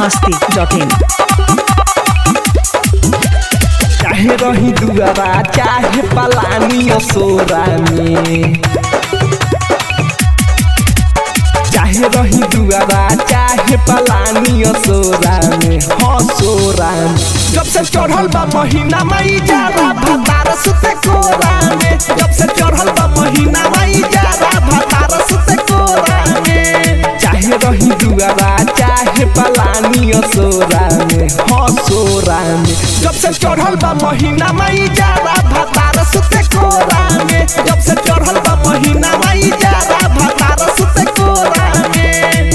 masti.in चाहे रही दुआरा चाहे पलानी असोरा में चाहे रही दुआरा चाहे पलानी असोरा में हसोरा में जब से चढ़ल बा महीना मई जारा भतार सुते कोरा में जब से चढ़ल बा महीना मई जारा भतार सुते कोरा में चाहे रही दुआरा चाहे पलानी असोरा में हसोरा में जब से चढ़ल बा महीना मई जारा भतार सुते कोरा में जब से चढ़ल बा महीना मई जारा भतार सुते कोरा में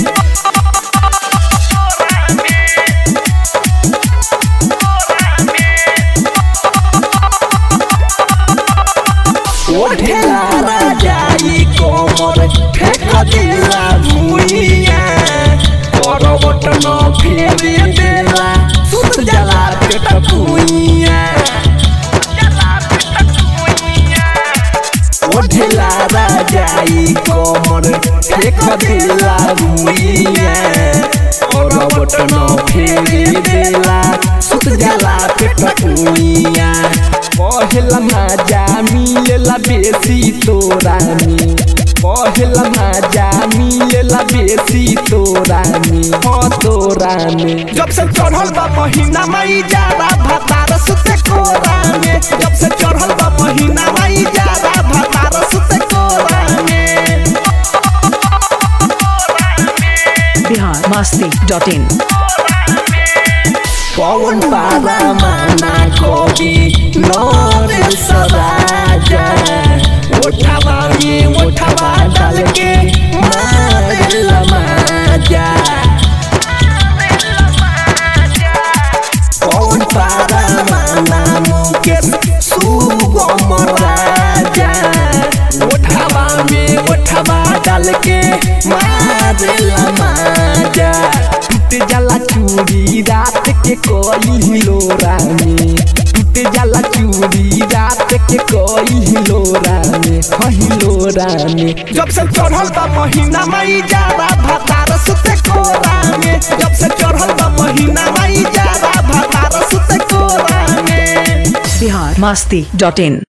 ओढ़ेला राजाई कोमर फेंक दिला भुइया करवट न फेरे देला सुत जला पेट भुइया ओढ़ेला राजाई कोमर फेंक दिला भुइया करवट न फेरे देला सुत जला पेट भुइया पहला माजा मिलेला बेसी तोरानी पहला माजा मिलेला बेसी तोरानी हो तोरानी जब से चढ़ल बा महीना मई जारा भतार सुते कोरा में जब से चढ़ल बा महीना मई जारा भतार सुते कोरा में Bihar masti.in पवन पारा माना कवि नर सराजा उठावा में उठावा डाल के मार लमाजा पवन पारा माना मुकेश सुगम राजा उठावा में उठावा डाल के मार लमाजा टूट जाला चूड़ी रात के कोई लोरा में टूट जाला चूड़ी रात के कोई लोरा में कही लोरा में जब से चढ़ल बा महीना मई जारा भतार सुते कोरा में जब से चढ़ल बा महीना मई जारा भतार सुते कोरा में Bihar masti.in